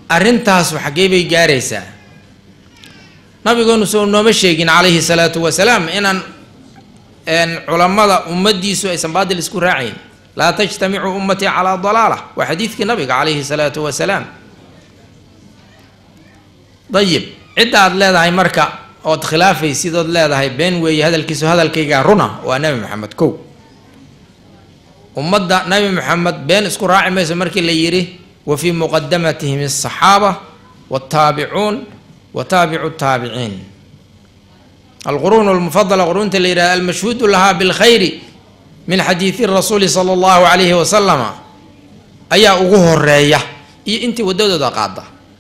arrintaasu xaggee bay gaaraysaa nabigeenu soo nooma sheegin calayhi salaatu wasalaam inaan culammada ummaddiisu aysan baadil isku raacayn laa tajtamicu ummatii calaa dalaala waa xadiidkii nabiga calayhi salaatu wasalaam dayib cidda aad leedahay marka ood khilaafaysid ood leedahay been weeye hadalkiisu hadalkaygaa runa waa nebi maxamed kow ummadda nebi maxamed been isku raaci mayso markii la yidhi wa fii muqadamatihim asaxaaba waltaabicuun wa taabicu taabiciin alquruun almufadala quruunta la yidhahda almashhuudu lahaa bilkhayri min xadiidi rasuuli sala allahu calayhi wasalama ayaa ugu horeeya iyo intii waddadooda qaada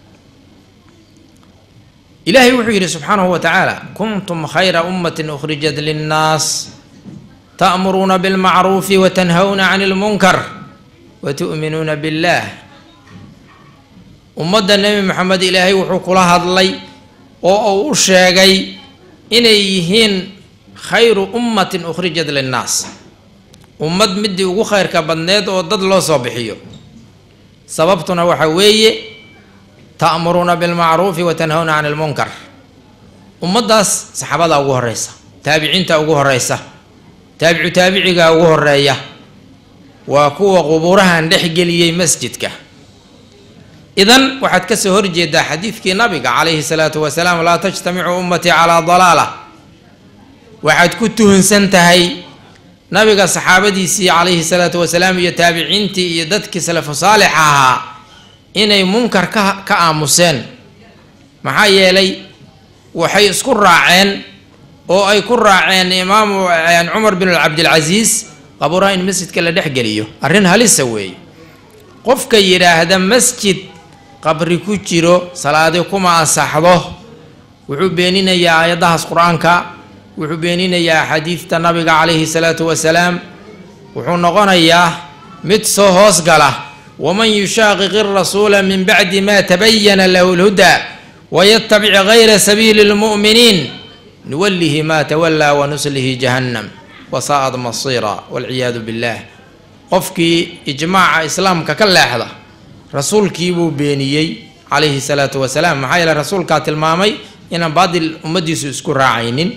ilaahay wuxuu yidhi subxaanahu wa tacaala kuntum khayra ummatin ukhrijat linnaas ta'muruuna bilmacruufi wa tanhawna cani lmunkar wa tu'minuuna billaah ummadda nebi maxamed ilaahay wuxuu kula hadlay oo uu u sheegay inay yihiin khayru ummatin ukhrijat linnaas ummad midii ugu khayrka badneed oo dad loo soo bixiyo sababtuna waxa weeye ta'muruuna bilmacruufi wa tanhawna cani lmunkar ummaddaas saxaabadaa ugu horeysa taabiciinta ugu horeysa taabicu taabicigaa ugu horeeya waa kuwa qubuurahan dhex geliyey masjidka idan waxaad kasoo horjeedaa xadiidkii nabiga calayhi salaatu wasalaam laa tajtamicu ummatii calaa dalaala waxaad ku tuhunsan tahay nabiga saxaabadiisii calayhi salaatu wasalaam iyo taabiciintii iyo dadkii salafu saalix ahaa inay munkar ka ka aamuseen maxaa yeelay waxay isku raaceen oo ay ku raaceen imaamu cumar bin cabdilcasiis qabuuraha in masjidka la dhex geliyo arrin halisa weeye qofka yidhaahda masjid qabri ku jiro salaadi kuma ansaxdo wuxuu beeninayaa aayadahaas qur-aanka wuxuu beeninayaa axaadiidta nabiga calayhi salaatu wasalaam wuxuu noqonayaa mid soo hoos gala waman yushaaqiqi rasuula min bacdi ma tabayana lahu lhudaa wayatabic gayra sabiili lmu'miniin nuwalihi ma tawallaa wanuslihi jahannam wasaa'ad masiira walciyaadu billaah qofkii ijmaaca islaamka ka leexda rasuulkii buu beeniyey calayhi salaatu wasalaam maxaa yeele rasuulkaa tilmaamay inaan baadil ummaddiisu isku raacaynin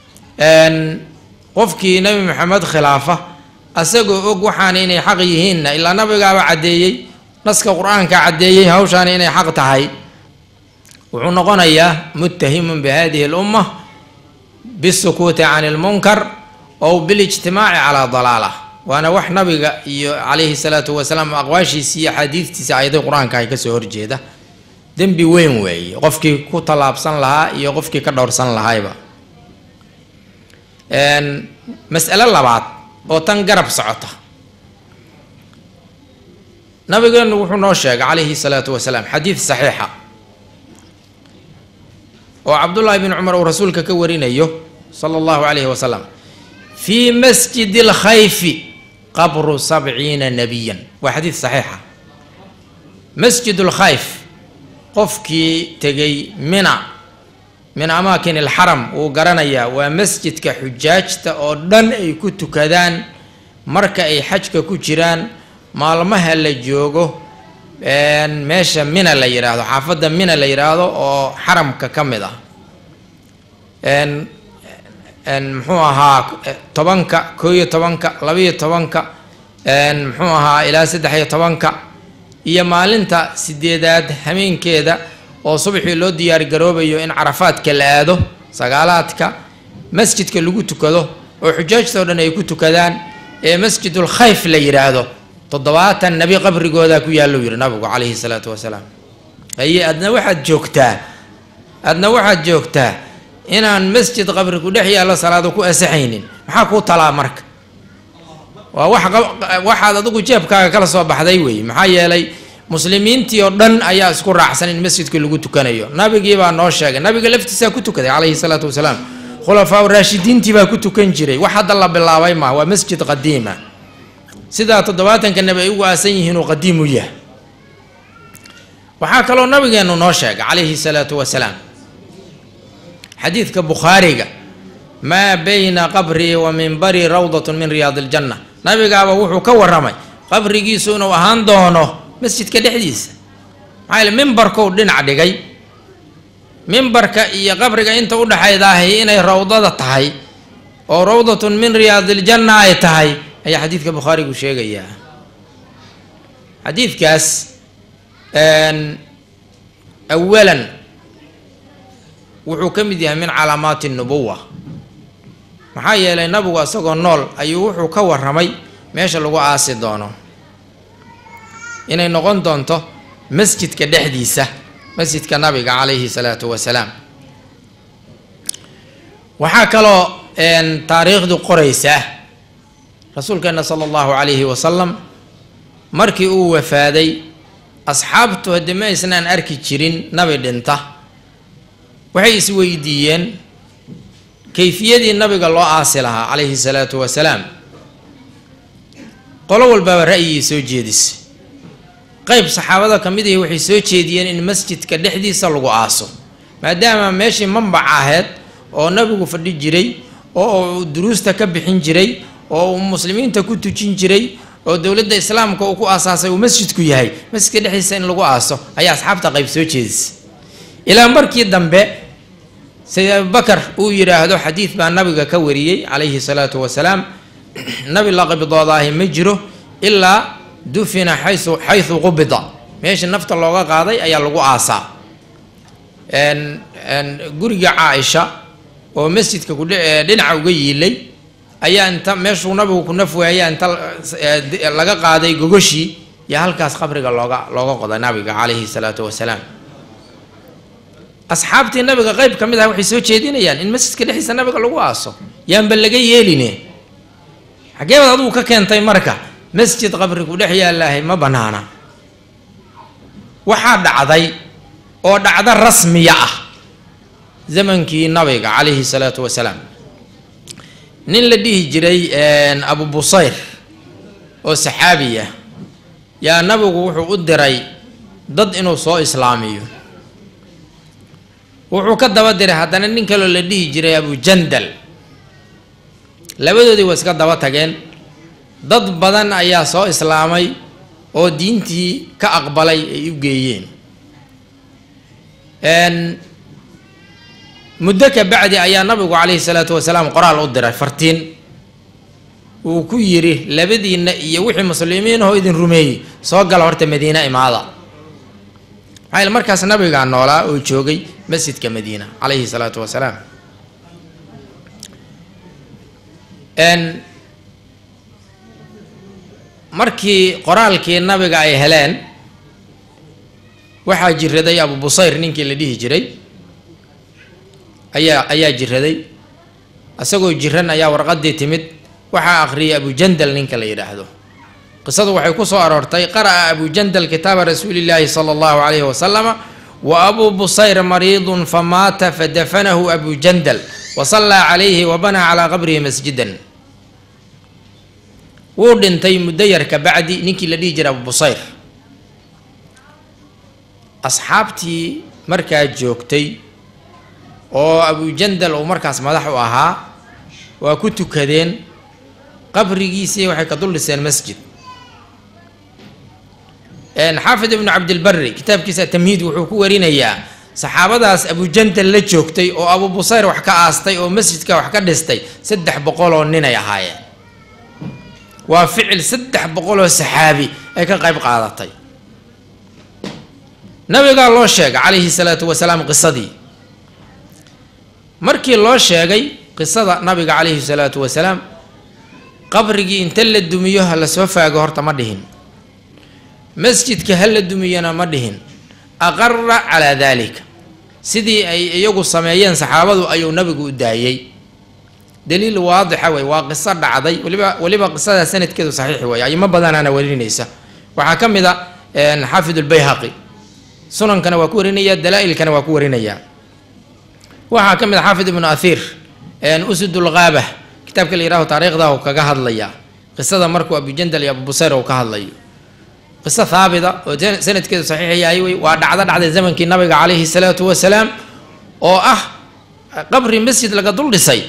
qofkii nebi maxamed khilaafa asagoo og waxaana inay xaq yihiinna ilaa nabigaaba caddeeyey naska qur-aanka caddeeyey hawshaana inay xaq tahay wuxuu noqonayaa muttahimun bi hadihi lumma bisukuuti can ilmunkar ow bilijtimaaci calaa dalaala waana wax nabiga iyo calayhi salaatu wasalaam aqwaashiisi iyo axaadiistiisa ayaday qur-aanka ay kasoo horjeeda dembi weyn weeye qofkii ku tallaabsan lahaa iyo qofkii ka dhowrsan lahayba mas'alo labaad oo tan garab socota nabigeenu wuxuu noo sheegay calayhi salaatu wasalaam xadiid saxiixa oo cabdullaahi bin cumar uu rasuulka ka warinayo sala allahu calayhi wasalam fii masjidi alkhayfi qabru sabciina nabiyan waa xadiid saxiixa masjid lkhayf qofkii tegay mina min amaakin alxaram wuu garanayaa waa masjidka xujaajta oo dhan ay ku tukadaan marka ay xajka ku jiraan maalmaha la joogo meesha mina la yidhaahdo xaafadda mina la yidhaahdo oo xaramka ka mid ah muxuu ahaa tobanka koo iyo tobanka labaiyo tobanka muxuu ahaa ilaa saddex iyo tobanka iyo maalinta sideedaad hameenkeeda oo subaxii loo diyaar garoobayo in carafaadka la aado sagaalaadka masjidka lagu tukado oo xujaajta o dhan ay ku tukadaan ee masjidul khayf la yidhaahdo toddobaatan nebi qabrigoodaa ku yaallou yidhi nabigu calayhi salaatu wasalaam haye adna waxaad joogtaa adna waxaad joogtaa inaan masjid qabri ku dhex yaallo salaado ku asaxaynin maxaa kuu talaa marka waa wax waxaad adigu jeebkaaga kala soo baxday weeye maxaa yeelay muslimiintii oo dhan ayaa isku raacsan in masjidka lagu tukanayo nabigii baa noo sheegay nabiga laftiisaa ku tukaday calayhi salaatu wasalaam khulafaa raashidiintii baa ku tukan jiray wax hadda la bilaabay ma waa masjid qadiima sidaa toddobaatanka nabi ay ugu aasan yihiin uu qadiim u yahay waxaa kaloo nabigeenu noo sheegay calayhi salaatu wasalaam xadiidka bukhaariga maa bayna qabrii wa minbarii rawdatun min riyaadi iljanna nabigaaba wuxuu ka waramay qabrigiisu inuu ahaan doono masjidka dhexdiisa maxaa yaele mimbarkou dhinac dhigay mimbarka iyo qabriga inta u dhexaydaahi inay rawdada tahay oo rawdatun min riyaadiljanna ay tahay ayaa xadiidka bukhaarigu sheegayaa xadiidkaas awalan wuxuu ka mid yahay min calaamaati nubuwa maxaa yeelay nabigu isagoo nool ayuu wuxuu ka warramay meesha lagu aasi doono inay noqon doonto masjidka dhexdiisa masjidka nabiga calayhi salaatu wasalaam waxaa kaloo taariikhdu qoraysaa rasuulkeena sala allahu calayhi wasalam markii uu wafaaday asxaabtu haddii ma aysnaan arki jirin nabi dhinta waxay isweydiiyeen kayfiyadii nabiga loo aasi lahaa calayhi salaatu wasalaam qolo walbaaba ra'yigii soo jeedisay qayb saxaabada ka mid ahi waxay soo jeediyeen in masjidka dhexdiisa lagu aaso maadaama meeshii mambac ahayd oo nabigu fadhi jiray oo uu duruusta ka bixin jiray oo uu muslimiinta ku tujin jiray oo dowladda islaamka uu ku aasaasay uu masjidku yahay masjidka dhexdiisa in lagu aaso ayaa asxaabta qayb soo jeedisay ilaa markii dambe sayid abubakar uu yidhaahdo xadiid baa nabiga ka wariyey calayhi salaatu wasalaam nabi la qibdoodaahi ma jiro ilaa dufina xayu xaysu qubida meesha nafta looga qaaday ayaa lagu aasaa guriga caaisha oo masjidka kudhinaca uga yiilay ayaa inta meeshuu nabigu ku naf waaya inta laga qaaday gogoshii iyo halkaas qabriga looga looga qoday nabiga calayhi salaatu wasalaam asxaabtii nabiga qeyb ka mid ah waxay soo jeedinayaan in masjidka dhexdiisa nabiga lagu aaso yaanba laga yeeline xaggee baad adugu ka keentay marka masjid qabrigu dhex yaallaahay ma bannaana waxaa dhacday oo dhacdo rasmiya ah zamankii nabiga calayhi salaatu wasalaam nin la dhihi jiray abu busayr oo saxaabiya yaa nabigu wuxuu u diray dad inuu soo islaamiyo wuxuu ka daba diray haddana nin kaloo la dhihi jiray abujandal labadoodii waa iska daba tageen dad badan ayaa soo islaamay oo diintii ka aqbalay ay u geeyeen muddo ka bacdi ayaa nabigu calayhi salaatu wasalaam qoraal u diray fartiin uu ku yidhi labadiinna iyo wixii muslimiin oo idin rumeeyey soo gala horta madiina imaada maxaa yaele markaas nabigaa noolaa oo joogay masjidka madiina calayhi salaatu wasalaam markii qoraalkii nabiga ay heleen waxaa jiraday abu busayr ninkii la dhihi jiray ayaa ayaa jiraday isagoo jiran ayaa warqadii timid waxaa akhriyay abujandal ninka la yidhaahdo qisadu waxay ku soo aroortay qara'a abujandal kitaaba rasuulillaahi sala allahu calayhi wasalama wa abuu busayr mariidun famaata fadafanahu abujandal wa sallaa calayhi wa banaa calaa qabrihi masjidan wuu dhintay muddo yar ka bacdi ninkii la dhihi jiray abu busayr asxaabtii markaa joogtay oo abujandal uu markaas madax u ahaa waa ku tukadeen qabrigiisii waxay ka dul dhiseen masjid xaafid ibnu cabdilbari kitaabkiisa tamhiid wuxuu ku warinayaa saxaabadaas abujandal la joogtay oo abu busayr wax ka aastay oo masjidka wax ka dhistay saddex boqol oo nin ay ahaayeen waa ficil saddex boqol oo saxaabi ay ka qayb qaadatay nabigaa loo sheegay calayhi salaatu wasalaam qisadii markii loo sheegay qisada nabiga calayhi salaatu wasalaam qabrigii inta la dumiyo ha la soo faago horta ma dhihin masjidka ha la dumiyona ma dhihin aqara calaa daalika sidii ay iyagu sameeyeen saxaabadu ayuu nabigu u daayey daliil waadixa wey waa qiso dhacday waliba weliba qisadaa sanadkeedu saxiix wey ayimo badanaana warinaysa waxaa ka mid a xaafid lbayhaqi sunankana waa ku warinaya dalaa-ilkana waa ku warinaya waxaa ka mid a xaafid ibnu ahiir usud lgaaba kitaabka la yihahdo taariikhda uu kaga hadlaya qisada markuu abujandal iyo abubusayr uu ka hadlayo qiso haabita oo sanadkeedu saxiix yahay wey waa dhacdo dhacday zamankii nabiga calayhi salaatu wasalaam oo ah qabri masjid laga dul dhisay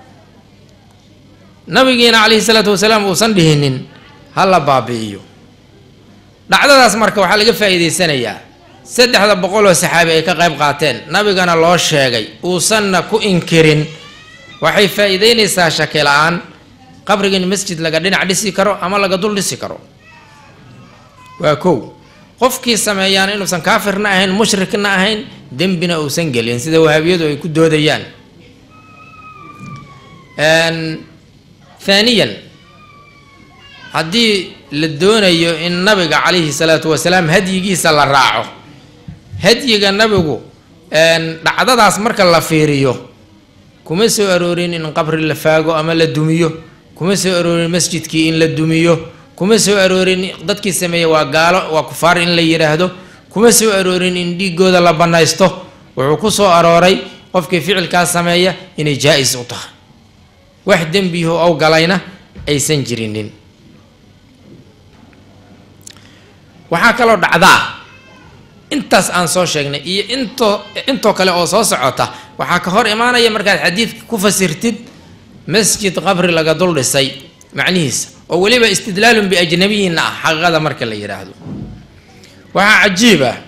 nabigiina calayhi salaatu wasalaam uusan dhihinin ha la baabi'iyo dhacdadaas marka waxaa laga faa'iideysanayaa saddexda boqol oo saxaabi ay ka qayb qaateen nabigana loo sheegay uusanna ku inkirin waxay faa-iideynaysaa shaki la-aan qabriga in masjid laga dhinac dhisi karo ama laga dul dhisi karo waa kow qofkii sameeyaan inuusan kaafirna ahayn mushrikna ahayn dembina uusan gelin sida wahaabiyadu ay ku doodayaan haaniyan haddii la doonayo in nabiga calayhi salaatu wasalaam hadyigiisa la raaco hadyiga nabigu dhacdadaas marka la fiiriyo kuma soo aroorin in qabri la faago ama la dumiyo kuma soo aroorin masjidkii in la dumiyo kuma soo aroorin dadkii sameeyey waa gaalo waa kufaar in la yidhaahdo kuma soo aroorin in dhiigooda la bannaysto wuxuu ku soo arooray qofkii ficilkaas sameeya inay jaa-is u tahay wax dembiyaho ow galayna aysan jirinin waxaa kaloo dhacdaa intaas aan soo sheegnay iyo intoo intoo kale oo soo socota waxaa ka hor imaanaya markaad xadiidka ku fasirtid masjid qabri laga dul dhisay macnihiisa oo weliba istidlaalun biajnabiyina ah xaqiiqada marka la yidhaahdo waxaa cajiib ah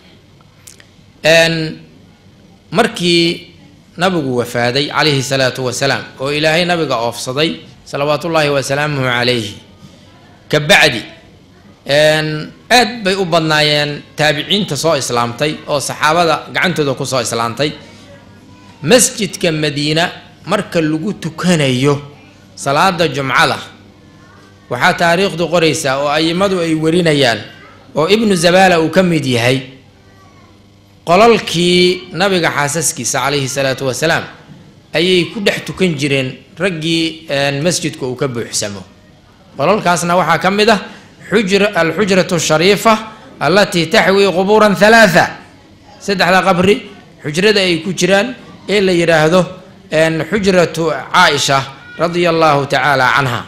markii nabigu wafaaday calayhi salaatu wasalaam oo ilaahay nabiga oofsaday salawaatullaahi wasalaamuhu calayhi ka bacdi aad bay u badnaayeen taabiciinta soo islaamtay oo saxaabada gacantooda kusoo islaamtay masjidka madiina marka lagu tukanayo salaada jumcada waxaa taariikhdu qoraysaa oo ayimadu ay warinayaan oo ibnu zabaala uu ka mid yahay qolalkii nabiga xaasaskiisa calayhi salaatu wasalaam ayay ku dhex tukan jireen raggii masjidka uu ka buuxsamo qolalkaasna waxaa ka mid ah xujra alxujratu shariifa allatii taxwii qubuuran halaatha saddexda qabri xujrada ay ku jiraan ee la yidhaahdo xujratu caaisha radia allahu tacaala canha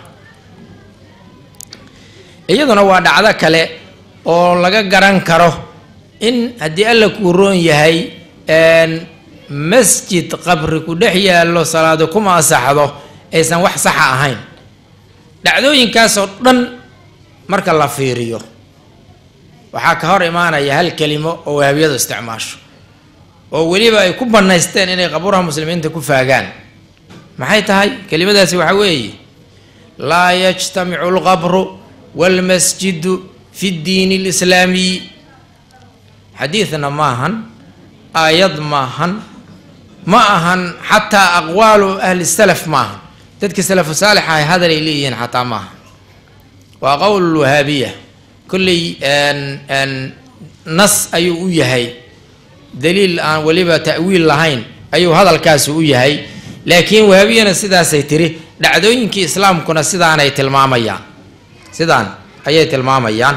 iyaduna waa dhacdo kale oo laga garan karo in haddii alla kuu roon yahay masjid qabri ku dhex yaallo salaado kuma asaxdo aysan wax saxa ahayn dhacdooyinkaasoo dhan marka la fiiriyo waxaa ka hor imaanaya hal kelimo oo wahabiyadu isticmaasho oo weliba ay ku bannaysteen inay qabuuraha muslimiinta ku faagaan maxay tahay kelimadaasi waxaa weeye laa yajtamicu alqabru waalmasjidu fi ddiini alislaamiyi xadiidna maahan aayad maahan ma ahan xataa aqwaalu ahli salaf maahan dadka salafu saalixa ay hadal ay leeyihiin xataa maaha waa qowl wahaabiya kolley nas ayuu u yahay daliil aan weliba ta'wiil lahayn ayuu hadalkaasi u yahay laakiin wahaabiyana sidaasay tiri dhacdooyinkii islaamkuna sidaanay tilmaamayaan sidaan ayay tilmaamayaan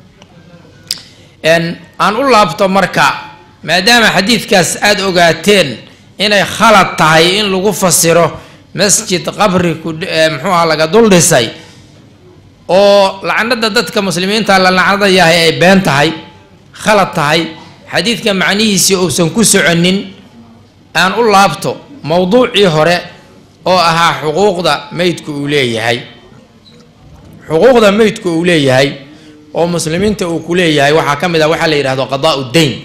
aan u laabto marka maadaama xadiidkaas aada ogaateen inay khalad tahay in lagu fasiro masjid qabri ku muxuuha laga dul dhisay oo lacnada dadka muslimiinta la lacnada yahay ay been tahay khalad tahay xadiidka macnihiisii uusan ku soconin aan u laabto mowduucii hore oo ahaa xuquuqda meydku uu leeyahay xuquuqda meydku uu leeyahay oo muslimiinta uu ku leeyahay waxaa ka mid ah waxaa la yidhahdo qadaa u dayn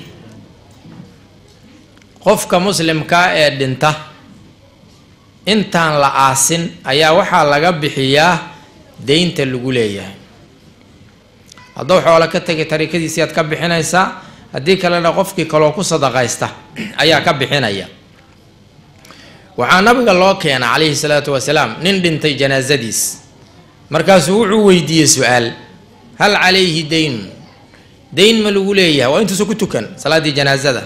qofka muslimkaa ee dhinta intaan la aasin ayaa waxaa laga bixiyaa deynta lagu leeyahay hadduu xoolo ka tegay tariikadiisii aad ka bixinaysaa haddii kalena qofkii kaloo ku sadaqaysta ayaa ka bixinaya waxaa nabiga loo keena calayhi salaatu wasalaam nin dhintay janaasadiis markaasuu wuxuu weydiiyey su-aal hal calayhi daynun dayn ma lagu leeyahay waa intuusa ku tukan salaaddii janaasada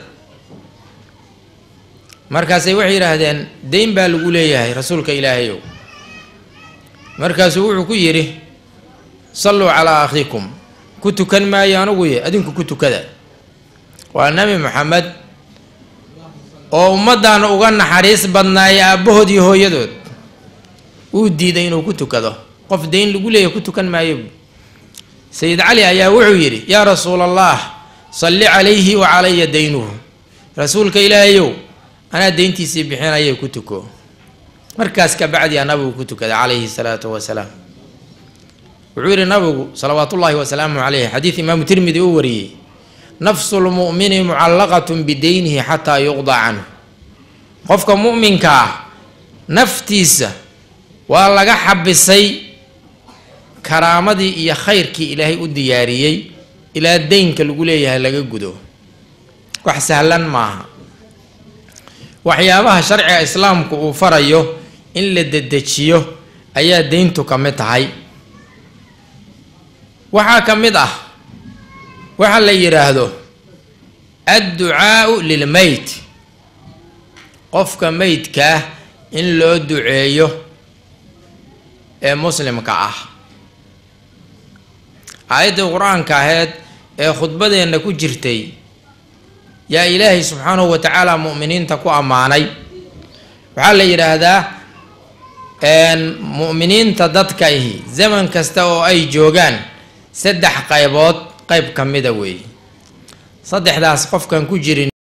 markaasay waxay yidhaahdeen dayn baa lagu leeyahay rasuulka ilaahayow markaasuu wuxuu ku yidhi salluu calaa akhiikum ku tukan maayo anuguye adinku ku tukada waa nebi moxamed oo ummaddan uga naxariis badnaaya aabbahood iyo hooyadood uu diiday inuu ku tukado qof dayn lagu leeyahay ku tukan maayo sayid cali ayaa wuxuu yidhi yaa rasuula allah salli calayhi wa calaya daynuhu rasuulka ilaahayow anaa deyntiisii bixinayay ku tuko markaas kabacdiyaa nabigu ku tukaday calayhi salaatu wasalaam wuxuu yidhi nabigu salawaatullaahi wasalaamu caleyh xadiid imaamu tirmidi uu wariyey nafsu lmu'mini mucallaqatun bideynihi xataa yuqda canhu qofka mu'minka ah naftiisa waa laga xabisay karaamadii iyo khayrkii ilaahay u diyaariyey ilaa deynka lagu leeyahay laga gudo wax sahlan maaha waxyaabaha sharciga islaamku uu farayo in la dedejiyo ayaa deyntu ka mid tahay waxaa ka mid ah waxa la yidhaahdo adducaau lilmeyt qofka meydkaah in loo duceeyo ee muslimka ah aayaddii qur-aanka aheyd ee khudbadeenna ku jirtay yaa ilaahay subxaanahu wa tacaala mu'miniinta ku ammaanay waxaa la yidhaahdaa mu'miniinta dadkaihi zaman kasta oo ay joogaan saddex qaybood qayb ka mida weeye saddexdaas qofkan ku jirin